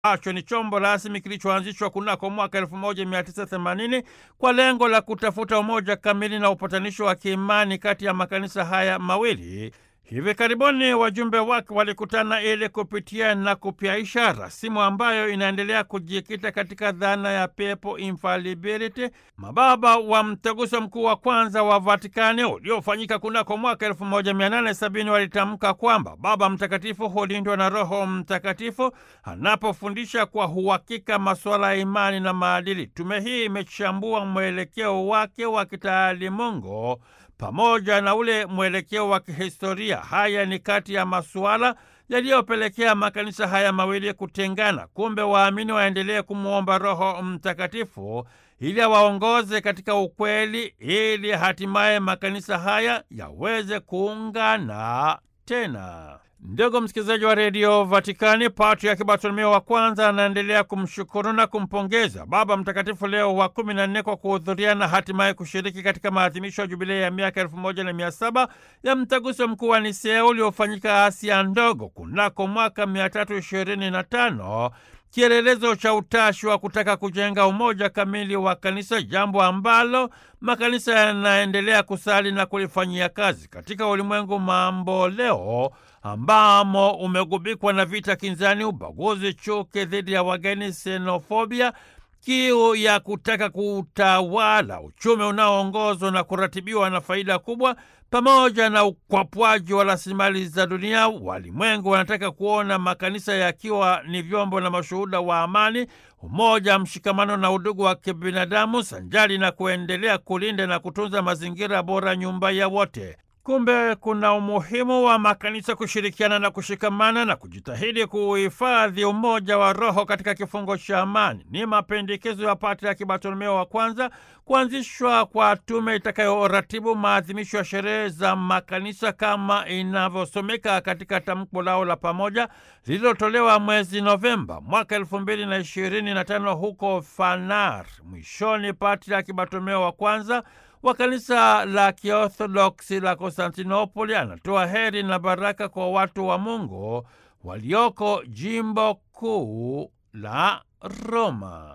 ambacho ni chombo rasmi kilichoanzishwa kunako mwaka 1980 kwa lengo la kutafuta umoja kamili na upatanisho wa kiimani kati ya makanisa haya mawili. Hivi karibuni wajumbe wake walikutana ili kupitia na kupyaisha rasimu ambayo inaendelea kujikita katika dhana ya pepo infallibility. Mababa wa mtaguso mkuu wa kwanza wa Vatikani uliofanyika kunako mwaka 1870 walitamka kwamba Baba Mtakatifu hulindwa na Roho Mtakatifu anapofundisha kwa uhakika masuala ya imani na maadili. Tume hii imechambua mwelekeo wake wa kitaalimungu pamoja na ule mwelekeo wa kihistoria. Haya ni kati ya masuala yaliyopelekea makanisa haya mawili kutengana. Kumbe waamini waendelee kumwomba Roho Mtakatifu ili awaongoze katika ukweli, ili hatimaye makanisa haya yaweze kuungana tena. Ndugu msikilizaji wa redio Vatikani, Patriaki Bartolomeo wa kwanza anaendelea kumshukuru na kumpongeza Baba Mtakatifu Leo wa kumi na nne kwa kuhudhuria na hatimaye kushiriki katika maadhimisho ya jubilei ya miaka elfu moja na mia saba ya mtaguso mkuu wa Nisea uliofanyika Asia Ndogo kunako mwaka mia tatu ishirini na tano kielelezo cha utashi wa kutaka kujenga umoja kamili wa kanisa, jambo ambalo makanisa yanaendelea kusali na kulifanyia kazi katika ulimwengu mambo leo ambamo umegubikwa na vita kinzani, ubaguzi, chuki dhidi ya wageni, xenofobia, kiu ya kutaka kutawala, uchumi unaoongozwa na kuratibiwa na faida kubwa, pamoja na ukwapwaji wa rasilimali za dunia. Walimwengu wanataka kuona makanisa yakiwa ni vyombo na mashuhuda wa amani, umoja, mshikamano na udugu wa kibinadamu, sanjari na kuendelea kulinda na kutunza mazingira bora, nyumba ya wote. Kumbe kuna umuhimu wa makanisa kushirikiana na kushikamana na kujitahidi kuhifadhi umoja wa roho katika kifungo cha amani. Ni mapendekezo ya Patriaki Bartolomeo wa kwanza kuanzishwa kwa tume itakayoratibu maadhimisho ya sherehe za makanisa kama inavyosomeka katika tamko lao la pamoja lililotolewa mwezi Novemba mwaka elfu mbili na ishirini na tano huko Fanar. Mwishoni, Patriaki Bartolomeo wa kwanza wa kanisa la Kiorthodoksi la Konstantinopoli anatoa heri na baraka kwa watu wa Mungu walioko jimbo kuu la Roma.